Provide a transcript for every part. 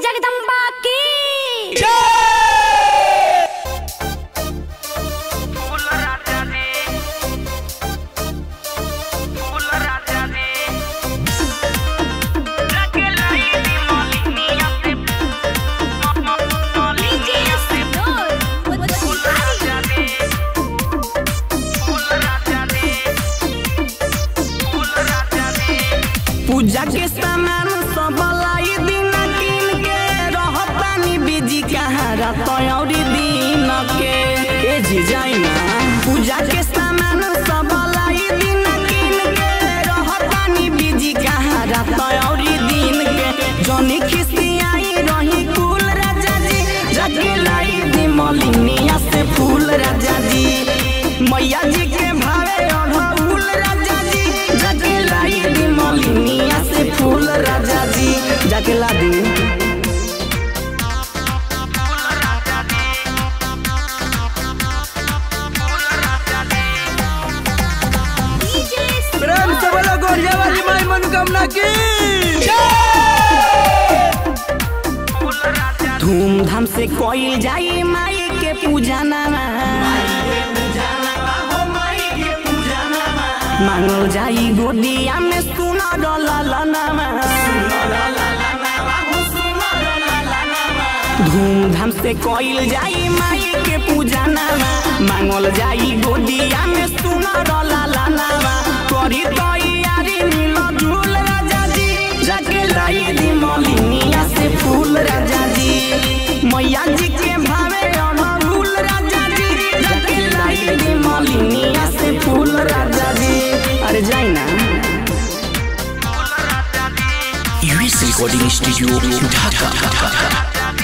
जगदम्बा की फूल राजा ने फूल राजा ने रखे लाई दी मौलिनिया से मौलिनिया से फूल राजा ने फूल राजा ने फूल राजा ने पूजा के सामान सब लाई दिन किन के रहतानी बिजी कहाँ रात औरी दिन के ए जी जाई ना पूजा के सामान सब लाई दिन किन के रहतानी बिजी कहाँ रात औरी दिन के जनी खिसियाई रही कुल राजा जी जाके लाई दी मलिनिया से फूल राजा जी मैया जी के भावे अढ़ऊल राजा जी जाके लाई दी मलिनिया से फूल राजा जी जाके ला दी प्रेम से बोलो गोरिया वाली माई मनोकामना की धूमधाम से कोई जाई माई के पूजा नामा मांगल जाई गोदिया में सुना डललनामा धूमधाम से कोई जाई माई के पूजा नामा मांगल जाई गोदिया में सुना डललनामा करी तैयारी नील झूल राजा जी जाके लाई दी मलिनिया से फूल राजा जी मैया जी के भावे अमरूल राजा जी जाके लाई दी मलिनिया से फूल राजा जी अरे जाई ना US recording studio Dhaka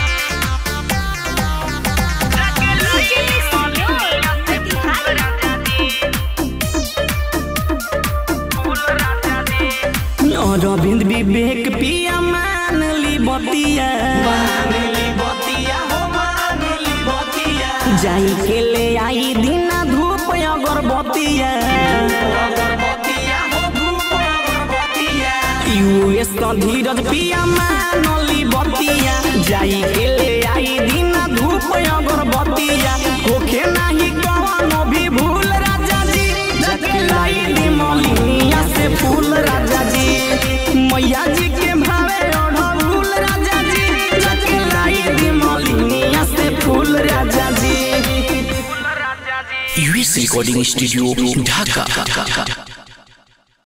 Arvind Vivek पिया मान ली बतिया जाई के ले आई दीना धूप अगरबतिया यूएस का धीरज पिया मान ली बतिया जाई के ले आई दीना धूप अगरबतिया होखे नाही कवनो भी भूल राजा जी जके लाई दी मलिनिया से फूल राजा जी मैया जी के भावे अढ़ऊल राजा जी जके लाई दी मलिनिया से फूल राजा जी यूएस रिकॉर्डिंग स्टूडियो ढाका